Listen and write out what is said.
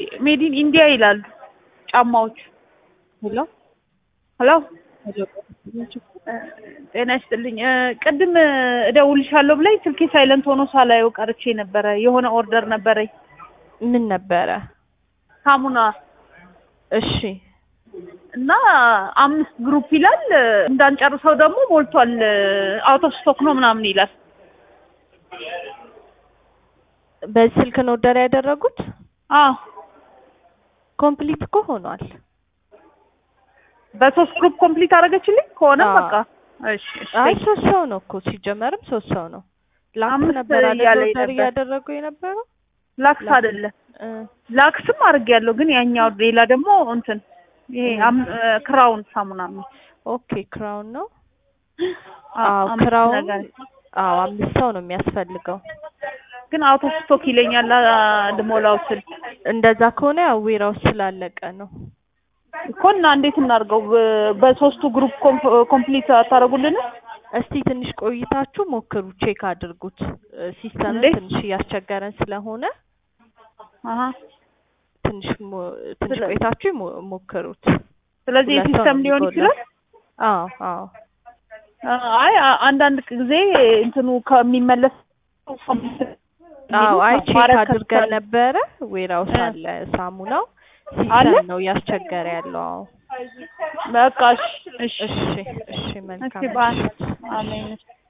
ሜዲን ኢንዲያ ይላሉ ጫማዎቹ። ሄሎ ሄሎ ሄሎ ጤና ይስጥልኝ። እ ቅድም እደውልሻለሁ ብላኝ ስልኬ ሳይለንት ሆኖ ሳላየው ቀርቼ ነበረ። የሆነ ኦርደር ነበረኝ ምን ነበረ? ሳሙና እሺ እና አምስት ግሩፕ ይላል። እንዳንጨርሰው ደግሞ ሞልቷል። አውት ኦፍ ስቶክ ነው ምናምን ይላል። በዚህ ስልክ ነው ኦርደር ያደረጉት? አዎ ኮምፕሊት እኮ ሆኗል። በሶስት ግሩፕ ኮምፕሊት አደረገችልኝ ከሆነ አዎ። በቃ እሺ እሺ አይ ሶስት ሰው ነው እኮ ሲጀመርም ሶስት ሰው ነው። ላክስ አምስት ነበር አይደል እያለኝ ኦርደር ነበር። እያደረጉ የነበረው? ላክስ ላክስ። አይደለም እ ላክስም አድርጌያለሁ፣ ግን ያኛው ሌላ ደግሞ እንትን ይሄ አም- እ ክራውን ሳሙና ነው። ኦኬ ክራውን ነው። አዎ አዎ አምስት ክራውን ነገር አዎ አምስት ሰው ነው የሚያስፈልገው። ግን አውት ኦፍ ስቶክ ይለኛል አ- ልሞላው ስል እንደዛ ከሆነ ያው ዌራውስ ስላለቀ ነው። እኮ እና እንዴት እናድርገው? በ- በሶስቱ ግሩፕ ኮምፕሊት አታደርጉልንም? እስቲ ትንሽ ቆይታችሁ ሞክሩ፣ ቼክ አድርጉት። ሲስተምን እንዴት? ትንሽ እያስቸገረን ስለሆነ አሀ ትንሽ ሞ- ትንሽ ስለ- ቆይታችሁ ሞ- ሞክሩት። ስለዚህ ሁለት ሰው የሲስተም ነው ሊሆን የሚጎለው። ይችላል። አዎ አዎ አይ አ- አንዳንድ ጊዜ እንትኑ ከሚመለስ አዎ አይ ቼክ ማድረግ አድርገን ከቻልን- ነበረ። ዌራውስ እ። አለ ሳሙናው አለ? ሲስተም ነው እያስቸገረ ያለው። አዎ በቃ እሺ እሺ እሺ እሺ መልካም እሺ ባይ ምሽት። አሜን